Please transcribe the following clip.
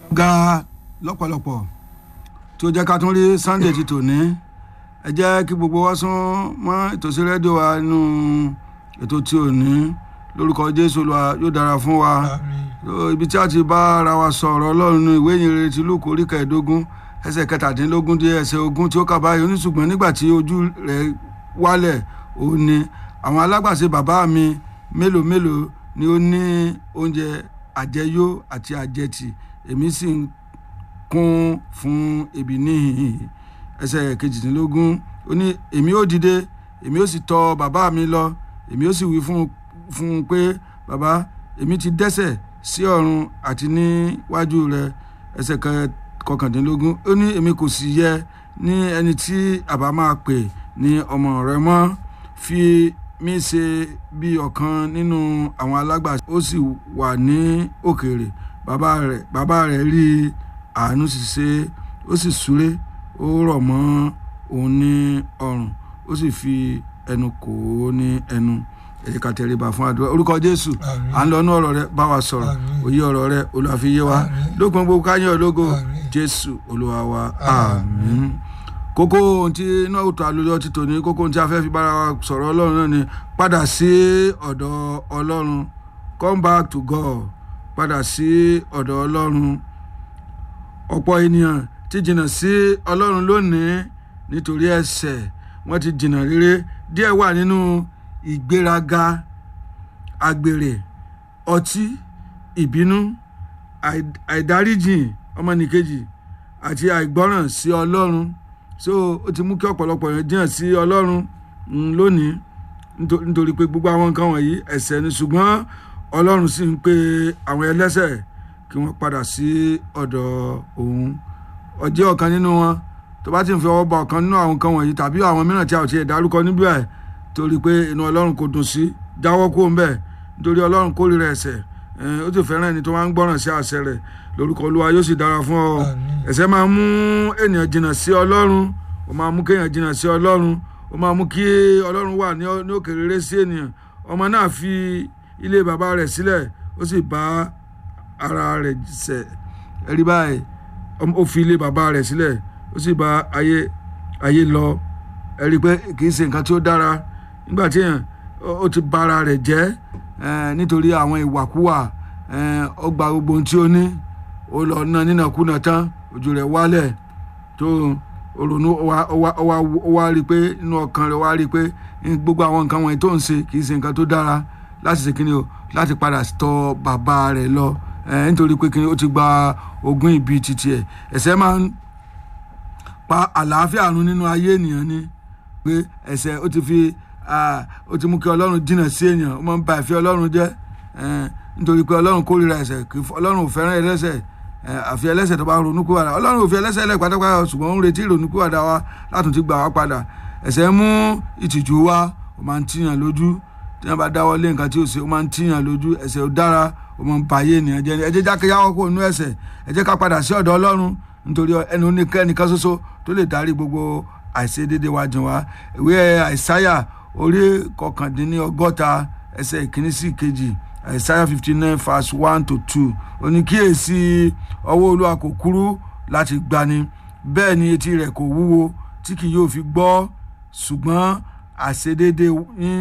ga lọ́pọ̀lọpọ̀ tí ó jẹ́ ká tún rí sunday ti tòní ẹ jẹ́ kí gbogbo wa sún mọ́ ìtòsí rédíò wa nínú ètò tí ò ní lórúkọ jésù Olúwa yóò dára fún wa ibi tí a ti bá ara wa sọ̀rọ̀ ọlọ́run ní ìwé ìyìnrere ti lùkù orí kẹẹ̀ẹ́dógún ẹsẹ̀ kẹtàdínlógún dé ẹsẹ̀ ogún tí ó kà báyìí oníṣùgbọ́n nígbà tí ojú rẹ̀ wálẹ̀ òun ni àwọn alágbàṣe bàbá mi mélòó mélòó ni ó ní oúnjẹ àjẹyó àti àjẹtì èmi sì ń kún fún ebi níhìn ẹsẹ̀ kejìdínlógún ó ní èmi ó dìde èmi ó sì tọ̀ bàbá mi lọ èmi ó sì wí fún fún un pé bàbá èmi ti dẹ́ṣẹ̀ sí ọ̀run àti níwájú rẹ ẹsẹ̀ kọkàndínlógún ó ní èmi kò sì yẹ ní ẹni tí àbá máa pè ní ọmọ rẹ mọ́ fi mí ṣe bí ọ̀kan nínú àwọn alágbàṣe ó sì wà ní òkèèrè bàbá rẹ̀ bàbá rẹ̀ rí àánú sì ṣe ó sì súré ó rọ̀ mọ́ òun ní ọrùn ó sì fi ẹnu kò ó ní ẹnu èyí ká tẹríba fún àdúrà orúkọ jésù à ń lọ inú ọ̀rọ̀ rẹ bá wa sọ̀rọ̀ òye ọ̀rọ̀ rẹ Olúwa fi yé wa lópin gbogbo káyọ̀ ológo jésù olúwa wa àmín kókó ohun tí inú òtò àlùyọ ti tò ní kókó ohun tí a fẹ́ fi bára wa sọ̀rọ̀ ọlọ́run náà ni padà sí ọ̀dọ̀ ọlọ́run come back to God padà sí ọ̀dọ̀ ọlọ́run ọ̀pọ̀ ènìyàn ti jìnnà sí ọlọ́run lónìí nítorí ẹ̀ṣẹ̀ wọ́n ti jìnnà rere díẹ̀ wà nínú ìgbéraga àgbèrè ọtí ìbínú àìdáríjìn ọmọnìkejì àti àìgbọ́ràn sí ọlọ́run so ó ti mú kí ọ̀pọ̀lọpọ̀ yẹn jìnnà sí ọlọ́run lónìí nítorí pé gbogbo àwọn nǹkan wọ̀nyí ẹ̀ṣẹ̀ ni ṣùgbọ́n ọlọ́run sì ń pe àwọn ẹlẹ́ṣẹ̀ kí wọ́n padà sí ọ̀dọ̀ òun ọjẹ́ ọ̀kan nínú wọn tó bá ti ń fi ọwọ́ bá ọ̀kan nínú àwọn nǹkan wọ̀nyí tàbí àwọn mìíràn tí a ò tiẹ̀ dárúkọ níbí ẹ̀ torí pé inú ọlọ́run kò dùn sí jáwọ́ kó ń bẹ̀ nítorí ọlọ́run kórìíra ẹ̀ṣẹ̀ ó sì fẹ́ràn ẹni tó máa ń gbọ́ràn sí àṣẹ rẹ̀ lórúkọ olúwa yóò sì dára fún ọ ẹ̀ṣẹ̀ máa mú ènìyàn jìnnà sí ọlọ́run ó máa mú kéèyàn jìnnà sí ọlọ́run ó máa mú kí ọlọ́run wà ní òkèrèrè sí ènìyàn ọmọ náà fi ilé bàbá rẹ̀ sílẹ̀ ó sì bá ara rẹ̀ ṣẹ̀ ẹ̀rí báyìí ó fi ilé bàbá rẹ̀ sílẹ̀ ó sì bá ayé ayé lọ ẹ̀rí pé kì í ṣe nǹkan tí ó dára nígbà tí èèyàn ó ti bà ara rẹ̀ jẹ́ nítorí àwọn ìwàkúwà ó gba gbogbo ohun tí ó ní ó lọ ná nínàkúnà tán ojú rẹ̀ wálẹ̀ tó ronú ó wá rí i pé inú ọkàn rẹ̀ wá rí i pé gbogbo àwọn nǹkan wọ̀nyí tó ń ṣe kì í ṣe nǹkan tó dára láti ṣe kíni o láti padà tọ̀ bàbá rẹ̀ lọ nítorí pé kíni ó ti gba ogún ìbí títí ẹ̀ ẹ̀ṣẹ̀ máa ń pa àlàáfíà run nínú ayé ènìyàn ni pé ẹ̀ṣẹ̀ ó ti fi ó ti mú kí ọlọ́run jìnnà sí èèyàn ó máa ń ba ìfẹ́ ọlọ́run jẹ́ nítorí pé ọlọ́run kórìíra ẹ̀ṣẹ̀ kì ọlọ́run ò fẹ́ràn ẹlẹ́ṣẹ̀ àfi ẹlẹ́ṣẹ̀ tó bá ronúkúwàdà ọlọ́run ò fi ẹlẹ́ṣẹ̀ lẹ̀ pátápátá ṣùgbọ́n ó ń retí ìrònúkúwàdà wa látún ti gbà wá padà ẹ̀ṣẹ̀ mú ìtìjú wá ó máa ń tíyàn lójú tí wọ́n bá dáwọ́ lé nǹkan tí ó ṣe ó máa ń tíyàn lójú ẹ̀ṣẹ̀ ò dára ó máa ń ba ayé ènìyàn jẹ́ ẹ jẹ́ jákèjádò kó nú ẹ̀ṣẹ̀ ẹ jẹ́ ká padà sí ọ̀dọ̀ ọlọ́run nítorí ẹni oníkẹ́nìkan ṣoṣo tó lè darí gbogbo àìṣedéédé wa jìn wá ìwé àìsáyà orí kọkàndínlọ́gọ́ta ẹsẹ̀ ìkíní sí ìkejì Isaiah fifty nine verse one to two oníkíyèsí ọwọ́ olúwa kò kúrú láti gbani bẹ́ẹ̀ ni etí rẹ̀ kò wúwo tí kì yóò fi gbọ́ ṣùgbọ́n àìṣedéédé yín